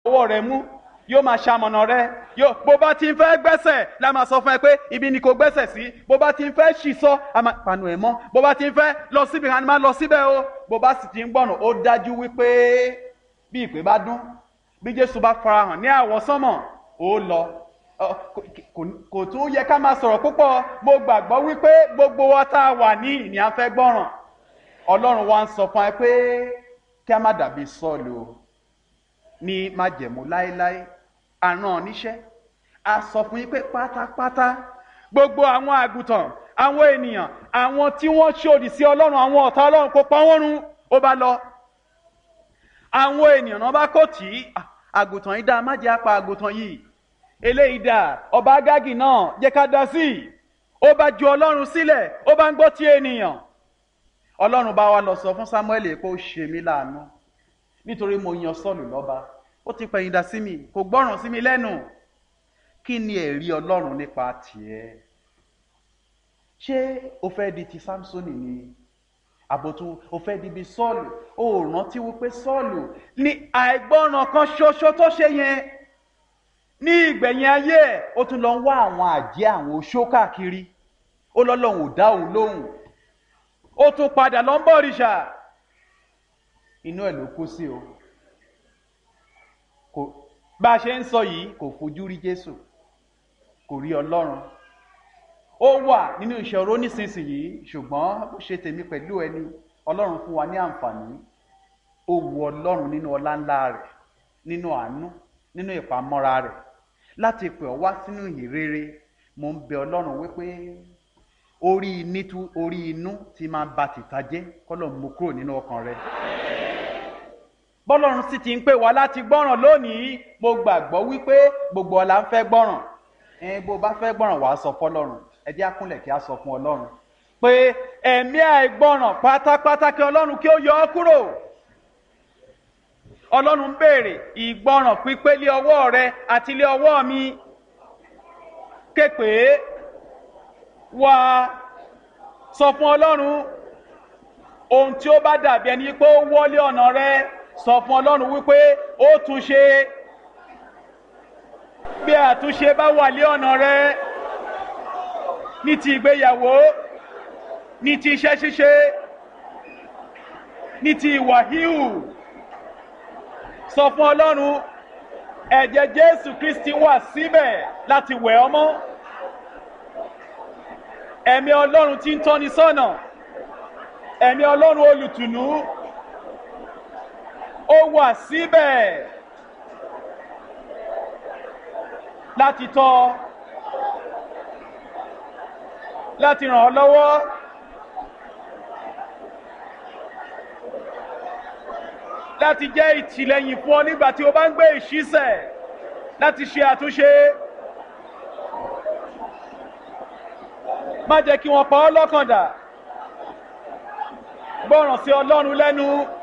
ọwọ́ rẹ mú yóò máa ṣamọ̀nà rẹ yóò bó bá ti ń fẹ́ gbẹ́sẹ̀ la máa sọ fún ẹ pé ibi ni kò gbẹ́sẹ̀ sí bó bá ti ń fẹ́ ṣì sọ a máa panu ẹ̀ mọ́ bó bá ti ń fẹ́ lọ síbi kan a máa lọ síbẹ̀ o bó bá sì ti ń gbọ̀nà ó dájú wípé bí ìpè bá dún bí Jésù bá farahàn ní àwọsánmọ̀ ó lọ kò tún yẹ ká máa sọ̀rọ̀ púpọ̀ mo gbàgbọ́ wípé gbogbo wa tá a wà ní ìní à ń fẹ́ gbọ́ràn Ọlọ́run wa ń sọ fún ẹ pé kí a má dàbí Sọ́ọ̀lù o ní májẹ̀mú láéláé àrùn níṣẹ́ a sọ fún yín pé pátápátá gbogbo àwọn àgùntàn àwọn ènìyàn àwọn tí wọ́n ṣòdì sí ọlọ́run àwọn ọ̀tá ọlọ́run kó pa wọ́n run ó bá lọ. àwọn ènìyàn náà bá kò tí àgùntàn yìí dá má jẹ́ apá àgùntàn yìí eléyìí dà ọba agágì náà jẹ́ ká dá sí i ó bá ju ọlọ́run sílẹ̀ ó bá ń gbọ́ tí ènìyàn ọlọ́run bá wa lọ sọ fún Sámúẹ́lì pé ó ṣe mí láàánú nítorí mo yan Sọ́ọ̀lù lọ́ba ó ti pẹ̀yìn dà sí mi kò gbọ́ràn sí mi lẹ́nu kí ni ẹ̀rí ọlọ́run nípa tiẹ̀ ṣé o fẹ́ di ti Sámsónì ni àbòtú o fẹ́ di bí Sọ́ọ̀lù o rántí wípé Sọ́ọ̀lù ní àìgbọ́ràn kan ṣoṣo tó ṣe yẹn ní ìgbẹ̀yìn ayé ẹ̀ ó tún lọ ń wá àwọn àjẹ́ àwọn oṣó káàkiri ó lọ́lọ́run ò dá òun lóhùn ó tún padà lọ ń bọ̀ òrìṣà inú ẹ̀ ló kú sí o kò bá a ṣe ń sọ yìí kò fojú rí Jésù kò rí Ọlọ́run ó wà nínú ìṣòro nísinsìnyí ṣùgbọ́n bó ṣe tèmi pẹ̀lú ẹni Ọlọ́run fún wa ní àǹfààní ó wu Ọlọ́run nínú ọlá ńlá rẹ̀ nínú àánú nínú ìpamọ́ra rẹ̀ láti pè ọ́ wá sínú ìhìnrere mo ń bẹ Ọlọ́run wípé orí inú orí inú ti máa ba tìta jẹ́ kọ́lọ̀ mú kúrò nínú ọkàn rẹ̀ bọ́lọ́run sì ti ń pè wá láti gbọ́ràn lónìí mo gbàgbọ́ wípé gbogbo ọ̀la ń fẹ́ gbọ́ràn ẹ bó bá fẹ́ gbọ́ràn wàá sọ fọlọ́run ẹ jẹ́ àkúnlẹ̀ kí a sọ fún ọlọ́run pé ẹ̀mí àìgbọ́ràn pátápátá kí ọlọ́run kí ó yọ ọ́ kúrò ọlọ́run ń béèrè ìgbọ́ràn pípé lé ọwọ́ rẹ àti lé ọwọ́ mi képe wá sọ fún ọlọ́run ohun tí ó bá dàbí ẹni pé ó wọlé ọ̀nà rẹ sọ fún ọlọ́run wípé ó tún ṣe bí àtúnṣe bá wà lé ọ̀nà rẹ ní ti ìgbéyàwó ní ti iṣẹ́ ṣíṣe ní ti ìwà híhù sọ fún ọlọ́run ẹ̀jẹ̀ jésù kristi wà síbẹ̀ láti wẹ̀ ọ́ mọ́ ẹ̀mí ọlọ́run tí ń tọ́ni sọ́nà ẹ̀mí ọlọ́run olùtùnú ó wà síbẹ̀ láti tọ́ láti ràn ọ́ lọ́wọ́ láti jẹ́ ìtìlẹ́yìn fún ọ nígbà tí o bá ń gbé ìṣísẹ̀ láti ṣe àtúnṣe má jẹ́ kí wọ́n pa ọ́ lọ́kàn dà gbọ́ràn sí ọlọ́run lẹ́nu.